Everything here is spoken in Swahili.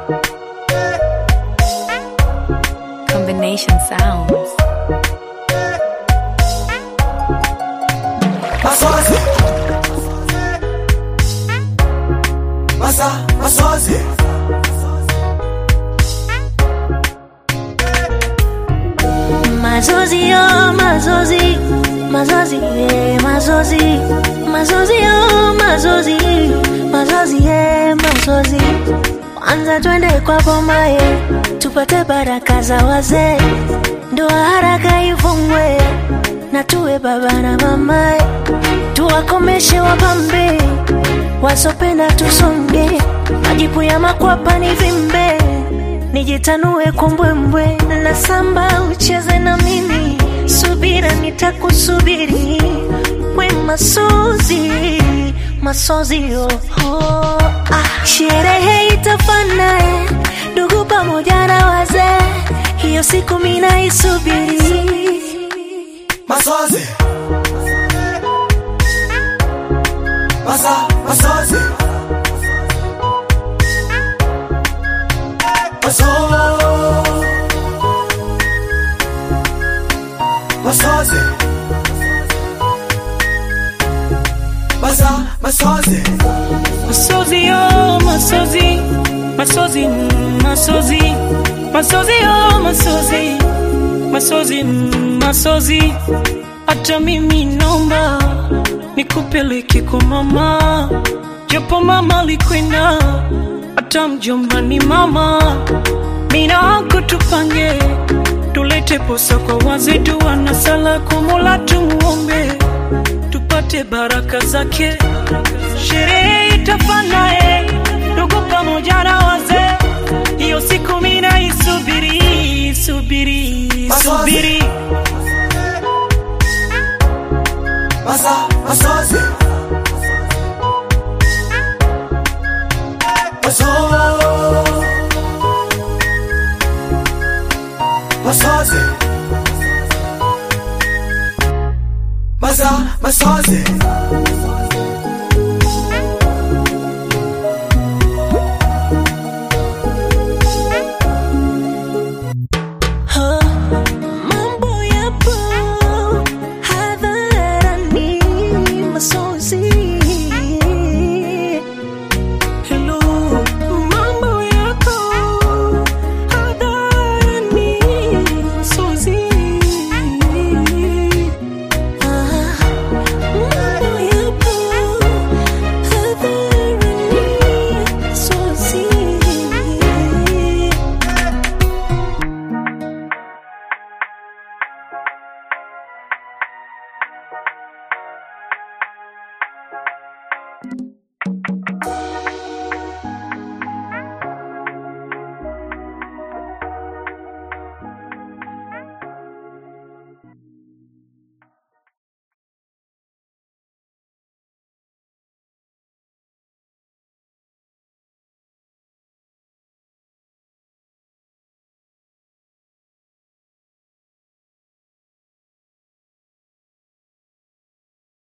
Combination sounds. Masozi. Masa, masozi. Mazozi yo, mazozi, mazozi, eh, mazozi, mazozi yo, mazozi, mazozi, eh, mazozi. Kwanza twende kwa bomaye, tupate baraka za wazee, ndoa haraka ifungwe, na tuwe baba na mamaye, tuwakomeshe wapambe, wasopenda tusonge, majipu ya makwapa ni vimbe nijitanue kumbwembwe na samba ucheze na mimi subira nitakusubiri we masozi masozi oh, oh, ah. sherehe itafanae ndugu pamoja na wazee hiyo siku mina isubiri Masozi. Masa, masozi. Maso. Masozi. Masa, masozi. Masozi yo, masozi, masozi, mm, masozi, masozi yo, masozi, masozi, mm, masozi. Hata mimi naomba nikupeleke kwa mama, japo mama alikwenda, hata mjomba ni mama. Mina wako tupange, tulete posa kwa wazetu, wana sala kwa Mola tumuombe tupate baraka zake. Sherehe itafanae ndugu pamoja na wazee, hiyo siku mina isubiri, subiri, Masozi. subiri. Masa, masozi. Maso. Masozi. Masa, masozi.